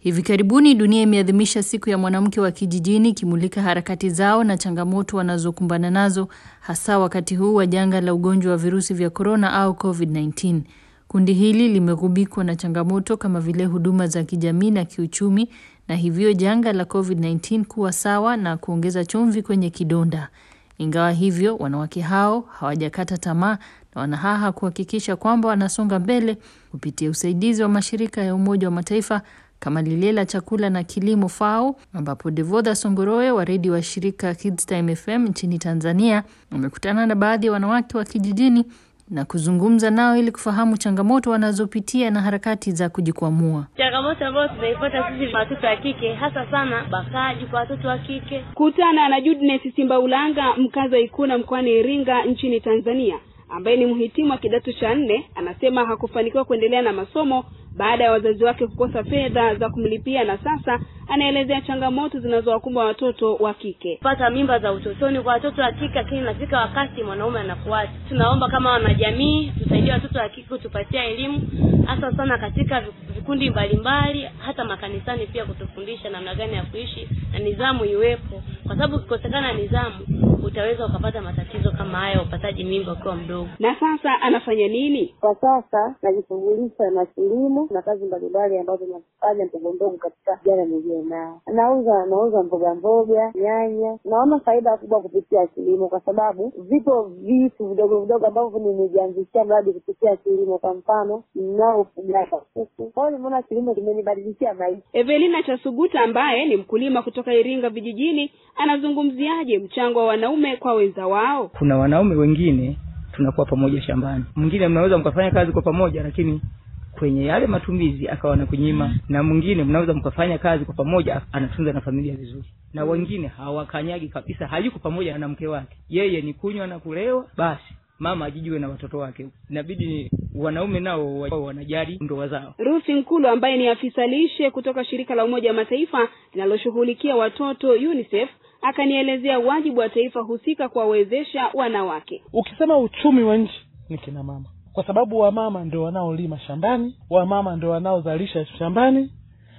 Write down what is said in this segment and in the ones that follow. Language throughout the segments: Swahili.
Hivi karibuni dunia imeadhimisha siku ya mwanamke wa kijijini ikimulika harakati zao na changamoto wanazokumbana nazo hasa wakati huu wa janga la ugonjwa wa virusi vya korona au COVID-19. Kundi hili limegubikwa na changamoto kama vile huduma za kijamii na kiuchumi na hivyo janga la COVID-19 kuwa sawa na kuongeza chumvi kwenye kidonda. Ingawa hivyo, wanawake hao hawajakata tamaa na wanahaha kuhakikisha kwamba wanasonga mbele kupitia usaidizi wa mashirika ya Umoja wa Mataifa kama lile la chakula na kilimo FAO, ambapo Devodha Songoroe wa redio wa shirika Kids Time FM nchini Tanzania amekutana na baadhi ya wanawake wa kijijini na kuzungumza nao ili kufahamu changamoto wanazopitia na harakati za kujikwamua. Changamoto ambayo tunaipata sisi watoto wa kike, hasa sana bakaji kwa watoto wa kike. Kutana na Judness Simbaulanga, mkazi wa Ikuna mkoani Iringa nchini Tanzania, ambaye ni mhitimu wa kidato cha nne, anasema hakufanikiwa kuendelea na masomo baada ya wazazi wake kukosa fedha za kumlipia, na sasa anaelezea changamoto zinazowakumba watoto wa kike. Pata mimba za utotoni kwa watoto wa kike, lakini nafika wakati mwanaume anakuacha. Tunaomba kama wanajamii tusaidie watoto wa kike, kutupatia elimu hasa sana katika vikundi mbalimbali, hata makanisani pia kutufundisha namna gani ya kuishi na nidhamu iwepo, kwa sababu ukikosekana nidhamu utaweza ukapata matatizo kama haya, upataji mimba ukiwa mdogo. Na sasa anafanya nini? Kwa sasa najishughulisha na kilimo na kazi mbalimbali ambazo nafanya ndogo ndogo katika jana niliyo nao. Nauza nauza mboga mboga, nyanya. Naona faida kubwa kupitia kilimo, kwa sababu vipo vitu vidogo vidogo ambavyo nimejianzishia mradi kupitia kilimo. Kwa mfano, ninao ufugaji wa kuku. Kwa hiyo nimeona kilimo kimenibadilishia maisha. Evelina Chasuguta ambaye ni mkulima kutoka Iringa vijijini anazungumziaje mchango wa wanaume kwa wenza wao? Kuna wanaume wengine tunakuwa pamoja shambani, mwingine mnaweza mkafanya kazi kwa pamoja, lakini kwenye yale matumizi akawa na kunyima, na mwingine mnaweza mkafanya kazi kwa pamoja, anatunza na familia vizuri, na wengine hawakanyagi kabisa, hayuko pamoja na mke wake, yeye ni kunywa na kulewa basi mama ajijue na watoto wake. Inabidi wanaume nao wao wanajali ndoa zao. Ruth Nkulu ambaye ni afisa lishe kutoka shirika la Umoja wa Mataifa linaloshughulikia watoto UNICEF akanielezea wajibu wa taifa husika kuwawezesha wanawake. Ukisema uchumi wa nchi ni kina mama, kwa sababu wamama ndio wanaolima shambani, wamama ndio wanaozalisha shambani,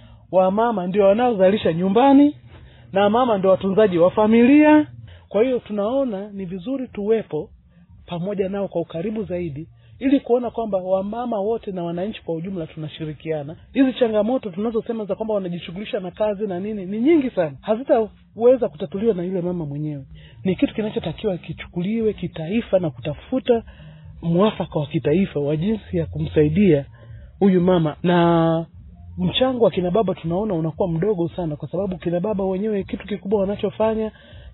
wamama ndio wanaozalisha nyumbani, na mama ndio watunzaji wa familia. Kwa hiyo tunaona ni vizuri tuwepo pamoja nao kwa ukaribu zaidi ili kuona kwamba wamama wote na wananchi kwa ujumla tunashirikiana. Hizi changamoto tunazosema za kwamba wanajishughulisha na kazi na nini ni nyingi sana, hazitaweza kutatuliwa na yule mama mwenyewe. Ni kitu kinachotakiwa kichukuliwe kitaifa na kutafuta mwafaka wa kitaifa wa jinsi ya kumsaidia huyu mama, na mchango wa kina baba tunaona unakuwa mdogo sana, kwa sababu kina baba wenyewe kitu kikubwa wanachofanya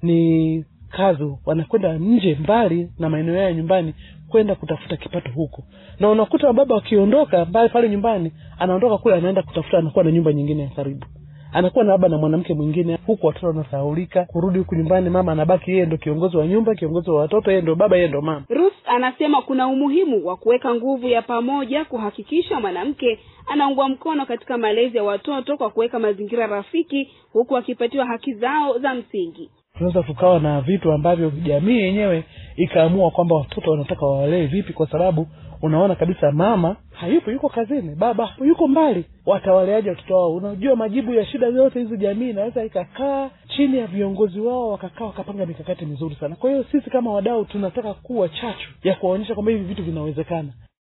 ni kazi wanakwenda nje mbali na maeneo yao ya nyumbani kwenda kutafuta kipato huko, na unakuta baba wakiondoka mbali pale nyumbani, anaondoka kule, anaenda kutafuta, anakuwa na nyumba nyingine ya karibu, anakuwa na baba na mwanamke mwingine, huku watoto wanasahaulika. Kurudi huku nyumbani, mama anabaki yeye ndo kiongozi wa nyumba, kiongozi wa watoto, yeye ndo baba, yeye ndo mama. Ruth anasema kuna umuhimu wa kuweka nguvu ya pamoja kuhakikisha mwanamke anaungwa mkono katika malezi ya watoto kwa kuweka mazingira rafiki, huku akipatiwa haki zao za msingi tunaweza tukawa na vitu ambavyo jamii yenyewe ikaamua kwamba watoto wanataka wawalee vipi, kwa sababu unaona kabisa mama hayupo, yuko kazini, baba yuko mbali, watawaleaje watoto wao? Unajua, majibu ya shida zote hizi jamii inaweza ikakaa chini ya viongozi wao, wakakaa wakapanga mikakati mizuri sana. Kwa hiyo sisi kama wadau tunataka kuwa chachu ya kuwaonyesha kwamba hivi vitu vinawezekana.